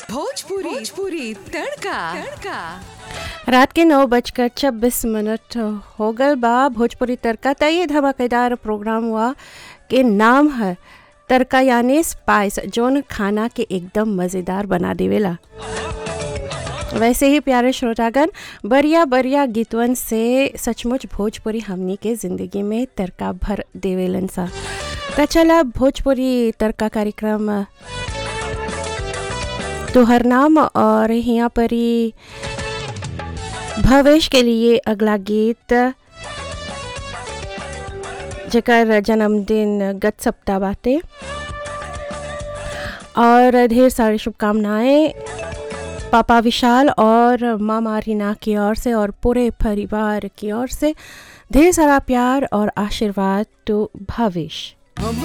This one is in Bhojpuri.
भोजपुरी भोजपुरी तड़का तड़का रात के नौ बजकर छब्बीस मिनट हो गल बा भोजपुरी तड़का त ये धमाकेदार प्रोग्राम हुआ के नाम है तड़का यानी स्पाइस जोन खाना के एकदम मज़ेदार बना देवेला वैसे ही प्यारे श्रोतागण बढ़िया बढ़िया गीतवन से सचमुच भोजपुरी हमनी के ज़िंदगी में तड़का भर देवेलन सा त चला भोजपुरी तड़का कार्यक्रम तोहर नाम और यहाँ पर ही भवेश के लिए अगला गीत जकर जन्मदिन गत सप्ताह बाटे और ढेर सारी शुभकामनाएं पापा विशाल और मामा रीना की ओर से और पूरे परिवार की ओर से ढेर सारा प्यार और आशीर्वाद तो भविष्य हम